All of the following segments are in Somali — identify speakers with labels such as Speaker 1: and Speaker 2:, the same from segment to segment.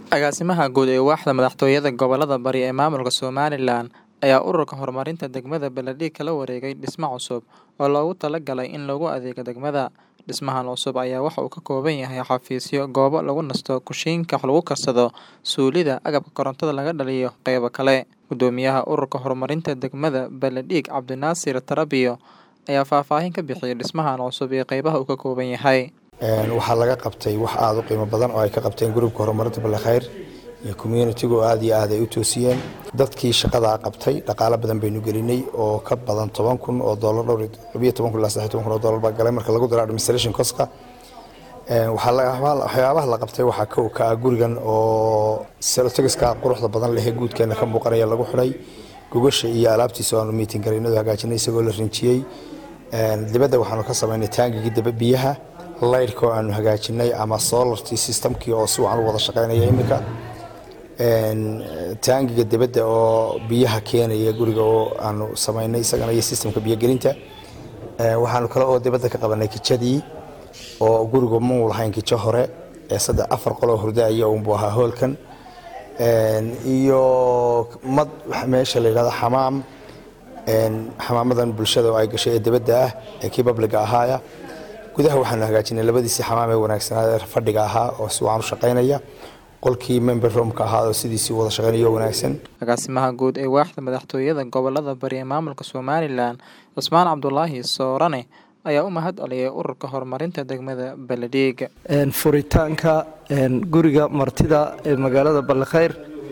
Speaker 1: Agaasimaha Guud ee Waaxda Madaxtooyada Gobollada Bari ee Maamulka Somalilan ayaa Ururka Horumarinta Degmada Baladhig kala wareegay dhisme cusub oo loogu talagalay in loogu adeego degmada. Dhismahan cusub ayaa waxa uu ka kooban yahay xafiisyo, goobo lagu nasto, kushiinka wax lagu karsado, suulida, agabka korontada laga dhaliyo, qaybo kale. Guddoomiyaha Ururka Horumarinta Degmada Baladhig Cabdinaasir Tarabiyo ayaa faahfaahin ka bixiyay dhismahan cusub iyo qaybaha uu ka kooban yahay.
Speaker 2: waxaa laga qabtay wax aada u qiimo badan oo ay ka qabteen gruubka horumarinta balkhayr iyo communitigu aada iyo aad ay u toosiyeen dadkii shaqadaa qabtay dhaqaalo badan baynu gelinay oo ka badan toban kun oo doolar dhowr labiyo toban kun ilaa saddex toban kun oo doolar baa galay marka lagu daro administration coska waxyaabaha la qabtay waxaa kow ka ah gurigan oo selotegiska quruxda badan leh ee guudkeena ka muuqanaya lagu xidhay gogasha iyo alaabtiisa aanu miitin garaynadu hagaajinay isagoo la rinjiyey dibadda waxaanu ka samaynay taangigii daba biyaha laydhka oo aanu hagaajinay ama solartii systemkii oo si wacan u wada shaqaynaya iminka taangiga dibadda oo biyaha keenaya guriga oo aanu samaynay isagana iyo systemka biyogelinta waxaanu kale oo dibadda ka qabanay kijadii oo gurigu mau lahayn kijo hore ee saddex afar qoloo hurdaaya unbuu ahaa hoolkan iyo mad meesha la yidhahdo xamaam xamaamadan bulshada oo ay gashay ee dibadda ah ee kii babliga ahaaya gudaha waxaanu hagaajinay labadiisii xamaam ee wanaagsanaa ee fadhiga ahaa oo si wacan u shaqaynaya qolkii member roomka ahaa oo sidiisii wada shaqaynayo wanaagsan
Speaker 1: Agaasimaha Guud ee Waaxda Madaxtooyada Gobollada Bari ee Maamulka Somalilan Cusmaan Cabdulaahi Soorane ayaa u mahad celiyay Ururka Horumarinta Degmada Baladhig.
Speaker 3: furitaanka guriga martida ee magaalada balkhayr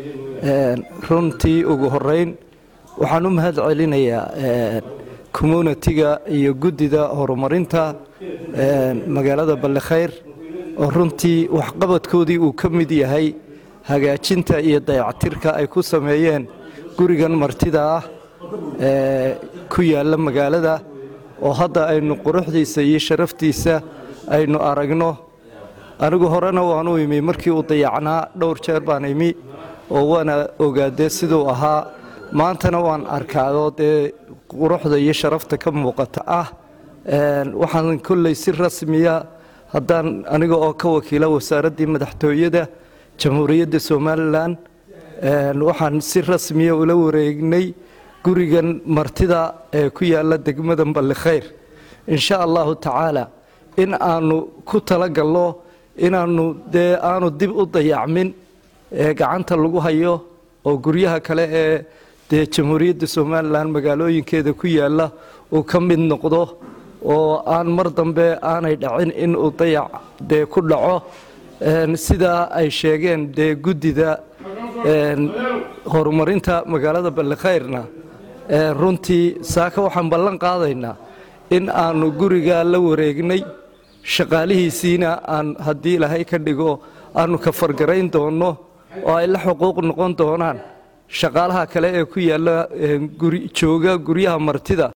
Speaker 3: runtii ugu horeyn waxaan u mahad celinayaa communitiga iyo guddida horumarinta magaalada balkhayr oo runtii waxqabadkoodii uu ka mid yahay hagaajinta iyo dayactirka ay ku sameeyeen gurigan martida ah ee ku yaalla magaalada oo hadda aynu quruxdiisa iyo sharaftiisa aynu aragno anigu horena waan u imi markii uu dayacnaa dhowr jeer baan imi oo waana ogaadee siduu ahaa maantana waan arkaado dee quruxda iyo sharafta ka muuqata ah waxaan kolley si rasmiya haddaan aniga oo ka wakiila wasaaraddii madaxtooyada jamhuuriyadda somalilan waxaan si rasmiya ula wareegnay gurigan martida ee ku yaalla degmada ballikhayr insha allahu tacaala in aanu ku talagalno inaanu dee aanu dib u dayacmin ee gacanta lagu hayo oo guryaha kale ee dee jamhuuriyadda somalilan magaalooyinkeeda ku yaalla uu ka mid noqdo oo aan mar dambe aanay dhacin in uu dayac dee ku dhaco sidaa ay sheegeen dee guddida horumarinta magaalada ballikhayrna runtii saaka waxaan ballan qaadaynaa in aanu gurigaa la wareegnay shaqaalihiisiina aan haddii ilaahay ka dhigo aanu ka fargarayn doonno oo ay la xuquuq noqon doonaan shaqaalaha kale ee ku yaalla jooga guryaha martida